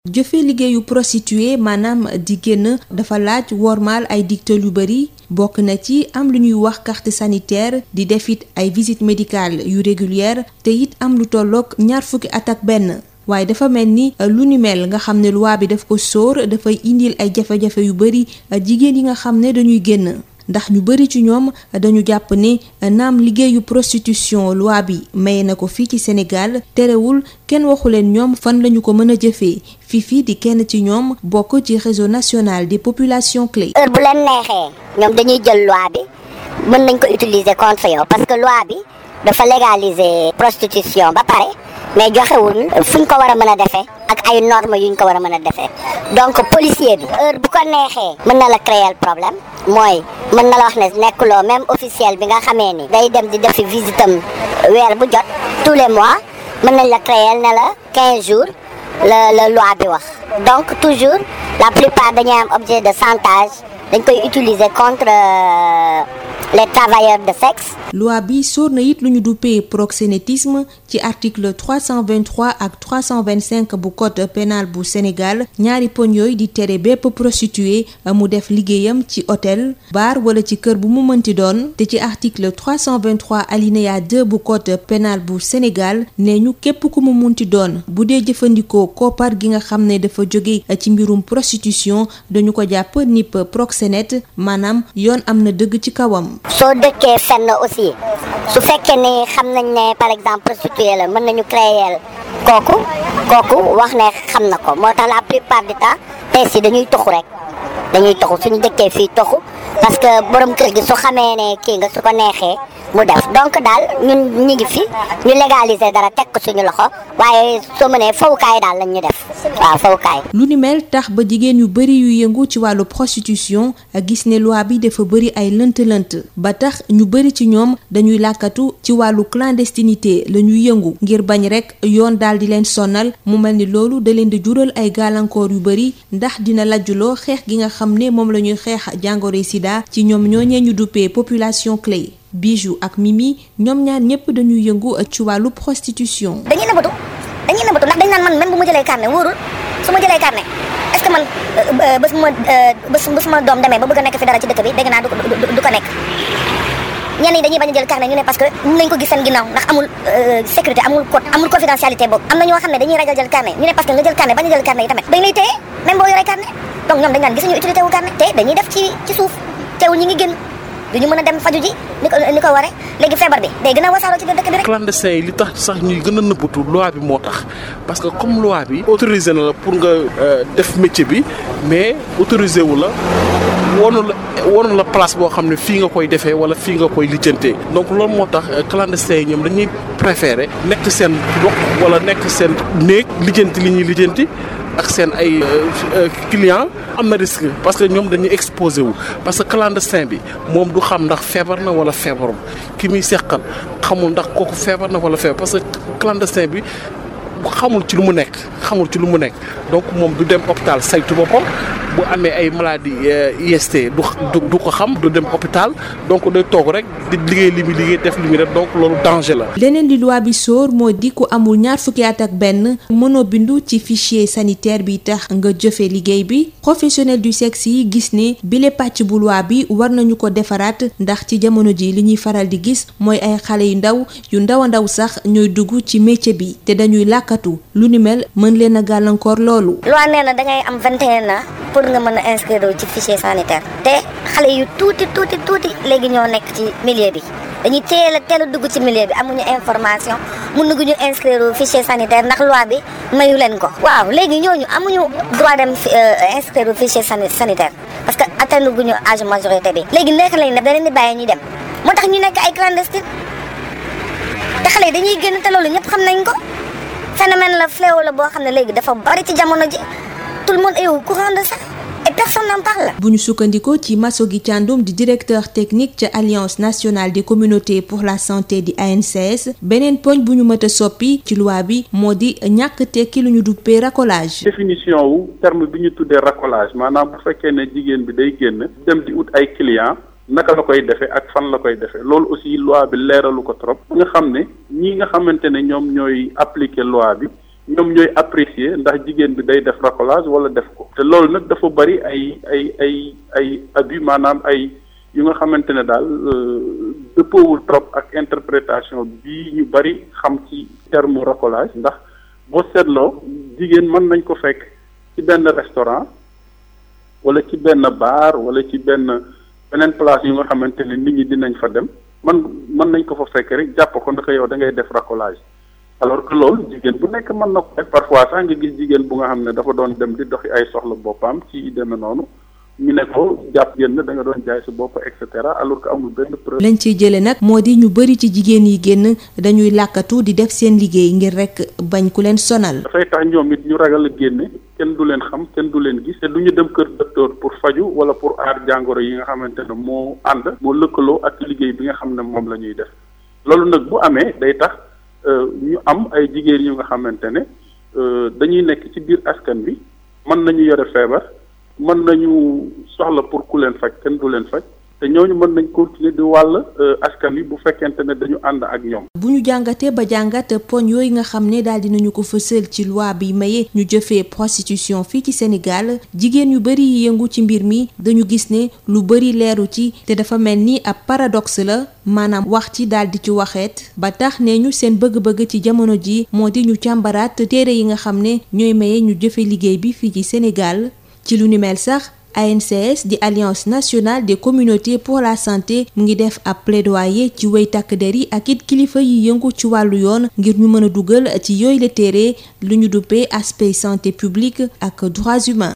jëfe liggéeyu prostituée maanaam di génn dafa laaj wormaal ay digtal yu bari bokk na ci am lu ñuy wax carte sanitaire di def it ay visite médicale yu régulière te it am lu tolloog ñaar fukki at ak benn waaye dafa mel ni lu ni mel nga xam ne loi bi daf ko sóor dafay indil ay jafe-jafe yu bari jigéen yi nga xam ne dañuy génn ndax ñu bari ci ñoom dañu jàpp ne naam liggéeyu prostitution loi bi maye na ko fii ci Sénégal terewul kenn waxu leen ñoom fan lañu ko mën a jëfee fii fii di kenn ci ñoom bokk ci réseau national des populations clés. heure bu leen neexee ñoom dañuy jël loi bi mën nañ ko utiliser contre yow parce que loi bi dafa légaliser prostitution ba pare mais joxewul fuñ ko war a mën a defee ak ay normes yuñ ko war a mën a defee donc policier bi heure bu ko neexee mën na la créer problème mooy mën na la wax ne nekkuloo même officiel bi nga xamee ni day dem di defi visitam weer bu jot tous les mois mën nañ la créer ne la 15 jours la la loi bi wax donc toujours la plupart dañuy am objet de chantage dañ koy utiliser contre les travailleurs de sexe. loi bi sóor na it lu ñu duppee proxénétisme ci article 323 ak 325 bu code pénal bu Sénégal ñaari poñ yooyu di tere bépp prostituée mu def liggéeyam ci hôtel bar wala ci kër bu mu mënti doon te ci article 323 alinéa 2 bu code pénal bu Sénégal ne ñu képp ku mu munti doon bu dee jëfandikoo koppar gi nga xam ne dafa jóge ci mbirum prostitution dañu ko jàpp nip proxénète maanaam yoon am na dëgg ci kawam. soo dëkkee fenn aussi su fekkee ni xam nañ ne par exemple prostituée la mën nañu créer kooku kooku wax ne xam na ko moo tax la plupart du temps tey si dañuy toxu rek dañuy toxu suñu dëkkee fii toxu parce que borom kër gi su xamee ne kii nga su ko neexee mu def donc daal ñun ñu ngi fi ñu légaliser dara teg ko suñu loxo waaye soo mënee fawukaay daal lañ ñu def waaw fawukaay. lu ni mel tax ba jigéen yu bari yu yëngu ci wàllu prostitution gis ne loi bi dafa bari ay lënt-lënt ba tax ñu bari ci ñoom dañuy làkkatu ci wàllu clandestinité la ñuy yëngu ngir bañ rekk yoon daal di leen sonal mu mel ni loolu da leen di jural ay gàllankoor yu bari ndax dina lajjuloo xeex gi nga xam ne moom la ñuy xeex jàngoro sida ci ñoom ñooñee ñu duppee population clé. Bijou ak Mimi ñoom ñaar ñëpp dañuy yëngu ci wàllu prostitution. dañuy nëbbatu dañuy nëbbatu ndax dañ naan man même bu ma jëlee carnet wóorul su ma jëlee carnet est-ce que man bés ma bés bés ma doom demee ba bëgg a nekk fi dara ci dëkk bi dégg naa du du ko nekk. ñenn ñi dañuy bañ a jël carnet ñu ne parce que mun nañ ko gis seen ginnaaw ndax amul sécurité amul code amul confidentialité boobu am na ñoo xam ne dañuy ragal jël carnet ñu ne parce que nga jël carnet bañ a jël carnet yi tamit dañ lay téye même boo yoree carnet donc ñoom dañ naan gisuñu utilité wu carnet te dañuy def ci ci suuf teewul ñi ngi génn duñu mën a dem faju ji ni ko ni ko waree léegi feebar bi day gën a wasaaroo ci biir dëkk bi rek. clandestin yi li tax sax ñuy gën a nëbbatu loi bi moo tax parce que comme loi bi autorisé na la pour nga def métier bi mais autorisé wu la woonu la woonu la place boo xam ne fii nga koy defee wala fii nga koy lijjantee donc loolu moo tax clandestin yi ñoom dañuy préféré nekk seen dox wala nekk seen néeg lijjanti li ñuy lijjanti ak seen ay client am na risque parce que ñoom dañuy exposé wu parce que clandestin bi moom du xam ndax feebar na wala feebarum ki muy seqal xamul ndax kooku feebar na wala feebar parce que clandestin bi xamul ci lu mu nekk xamul ci lu mu nekk donc moom du dem hôpital saytu boppam bu amee ay maladie IST du du ko xam du dem hôpital donc day toog rek di liggéey li muy liggéey def li muy def donc loolu danger la. leneen li loi bi sóor moo di ku amul ñaar fukki at ak benn mënoo bindu ci fichier sanitaire bi tax nga jëfe liggéey bi professionnel du sexe yi gis ne bile pàcc bu loi bi war nañu ko defaraat ndax ci jamono ji li ñuy faral di gis mooy ay xale yu ndaw yu ndaw a ndaw sax ñooy dugg ci métier bi te dañuy làkkatu lu ni mel mën leen a gàllankoor loolu. loi nee na dangay am 21 ans pour nga mën a inscrire ci fichier sanitaire te xale yu tuuti tuuti tuuti léegi ñoo nekk ci milieu bi dañuy teel a teel a dugg ci milieu bi amuñu information mënuñu inscrire fichier sanitaire ndax loi bi mayu leen ko. waaw léegi ñooñu amuñu droit dem inscrire fichier sanitaire parce que atteindre guñu âge majorité bi. léegi nekk lañ def da leen di bàyyi ñuy dem moo tax ñu nekk ay clandestine te xale yi dañuy génn te loolu ñëpp xam nañ ko phénomène la fléau la boo xam ne léegi dafa bari ci jamono ji tout le monde est au courant de ça. et personne n'en parle. bu ñu sukkandikoo ci Massogi Thiandoum di directeur technique ca alliance nationale des communautés pour la santé di ANCS beneen poñ bu ñu mët a soppi ci loi bi moo di ñàkk tekki lu ñu duppee racolage. définition wu terme bi ñu tuddee racolage maanaam bu fekkee ne jigéen bi day génn dem di ut ay clients naka la koy defee ak fan la koy defee loolu aussi loi bi leeralu ko trop. nga xam ne ñi nga xamante ne ñoom ñooy appliquer loi bi. ñoom ñooy apprécier ndax jigéen bi day def racolage wala def ko te loolu nag dafa bari ay ay ay ay abus maanaam ay yu nga xamante ne daal dëppoowul trop ak interprétation bii ñu bari xam ci terme racolage ndax boo seetloo jigéen mën nañ ko fekk ci benn restaurant wala ci benn bar wala ci benn beneen place yu nga xamante ne nit ñi dinañ fa dem man mën nañ ko fa fekk rek jàpp ko ndax yow da ngay def racolage alors que loolu jigéen bu nekk mën na ko def parfois sax nga gis jigéen bu nga xam ne dafa doon dem di doxi ay soxla boppam ci deme noonu ñu ne ko jàpp génn da nga doon jaay sa bopp et cetera alors que amul benn preuve. lañ ciy jëlee nag moo di ñu bëri ci jigéen yi génn dañuy làkkatu di def seen liggéey ngir rek bañ ku leen sonal. dafay tax ñoom it ñu ragal a génne kenn du leen xam kenn du leen gis te du ñu dem kër docteur pour faju wala pour aar jàngoro yi nga xamante ne moo ànd moo lëkkaloo ak liggéey bi nga xam ne moom la ñuy def loolu nag bu amee day tax ñu am ay jigéen yu nga xamante ne dañuy nekk ci biir askan bi mën nañu yore feebar. mën nañu soxla pour ku leen faj kenn du leen faj te ñooñu mën nañ continuer di wàll askan wi bu fekkente ne dañu ànd ak ñoom. bu ñu jàngatee ba jàngat poñ yooyu nga xam ne daal dinañu ko fësal ci loi bi maye ñu jëfee prostitution fii ci Sénégal jigéen yu bari yi yëngu ci mbir mi dañu gis ne lu bari leeru ci te dafa mel ni ab paradoxe la maanaam wax ci daal di ci waxeet ba tax ne ñu seen bëgg-bëgg ci jamono ji moo di ñu càmbaraat téere yi nga xam ne ñooy maye ñu jëfe liggéey bi fii ci Sénégal. ci lu ni mel sax ANCS di Alliance nationale des communautés pour la santé mu ngi def ab plaidoyer ci way takk der yi ak it kilifa yi yëngu ci wàllu yoon ngir ñu mën a dugal ci yooyu la téere lu ñu duppee aspect santé publique ak droits humains